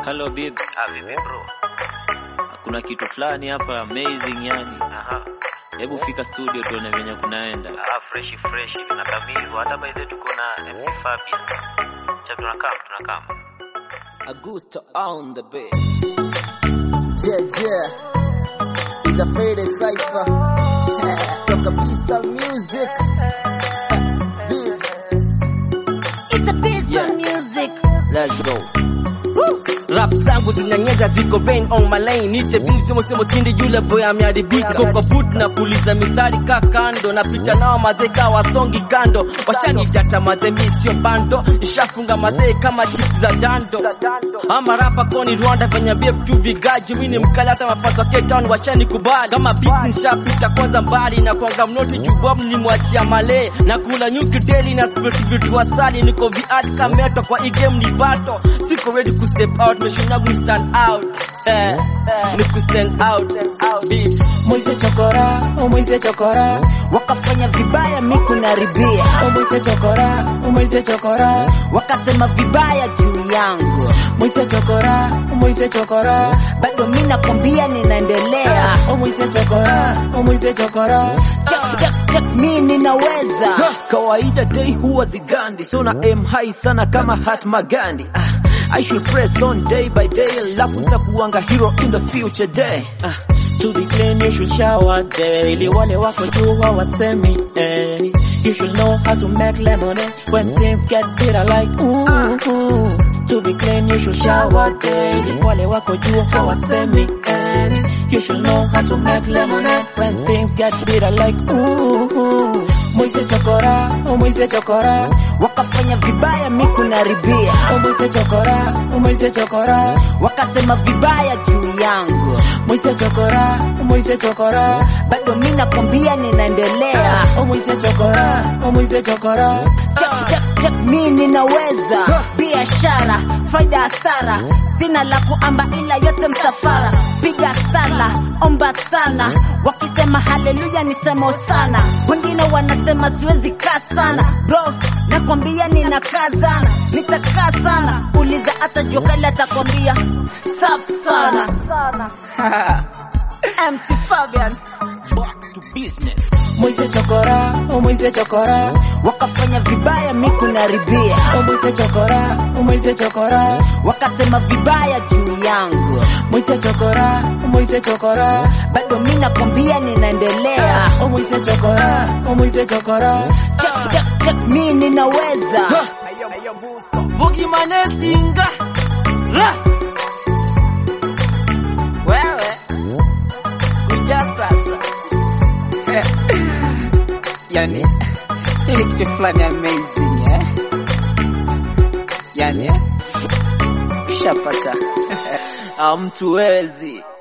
Hello babes. Ah, vipi bro? Kuna kitu fulani hapa amazing yani. Aha. Hebu fika studio tuone venye kunaenda. Ah, fresh fresh hivi na kamili. Hata by the way tuko na MC Fabian. Cha tunakam tunakam. Augusto on the beat. Yeah, yeah. It's a Friday cipher. Toka Pista Music. Beats. It's a piece Yeah. of music. Let's go. rap zangu zinanyeza ziko vein on my lane nite bing semo semo tindi yule boy ameharibika koko boot na puliza mistari ka kando na picha nao mazee ka wasongi kando washanijata mazee mi sio bando nishafunga mazee kama chips za dando ama rapa koni Rwanda venye BF tu vigaji mimi ni mkali hata mapato Cape Town washanikubali kama beat nishapita kwanza mbali na kwanga mnoti jubob nilimwachia male na kula nyuki daily na spirit vitu wasali niko viat kameto kwa hii game ni bato siko ready ku step out mission yangu ni stand out eh, ni ku stand out beat Moise chokora, oh Moise chokora, Wakafanya vibaya mi kunaribia, oh Moise chokora, oh Moise chokora, wakasema vibaya juu yangu, Moise chokora, oh Moise chokora, bado mi nakwambia ninaendelea. oh Moise chokora, oh Moise chokora, Check, check, check, mi ninaweza. kawaida day huwa zigandi so na aim high sana kama Hatma Gandhi ah, I should press on day by day alafu nitakuanga hero in the future day ah, to be clean you should shower daily, wale wako juu hawasemi eh. You should know how to make lemonade when things get bitter like ooh, ooh. To be clean you should shower daily, wale wako juu hawasemi eh. You should know how to make lemonade when things get bitter like ooh, ooh. Moise chokora, oh Moise chokora, Wakafanya vibaya mi kunaribia, oh Moise chokora, oh Moise chokora, wakasema vibaya juu yangu, Moise chokora, oh Moise chokora, bado mi nakwambia ninaendelea. oh Moise chokora, oh Moise chokora. Check, check, check, mi ninaweza biashara, faida hasara, sina la kuamba ila yote msafara, piga sala, omba sana, wakisema haleluya nisemo sana, wengine wanasema siwezi kaa sana, bro nakwambia ninakaa sana, nitakaa sana, uliza hata jokali atakwambia safi sana. MC Fabian Back to business. Moise chokora, oh Moise chokora, wakafanya vibaya mi kunaribia oh Moise chokora, oh Moise chokora, wakasema vibaya juu yangu, Moise chokora, oh Moise chokora, bado mi nakwambia ninaendelea. oh Moise chokora, oh Moise chokora. Check, check, check, mi ninaweza Bugi manesinga ra wewe kuja sasa Yani, hili kitu fulani amazing eh? Yani, ushapata amtuwezi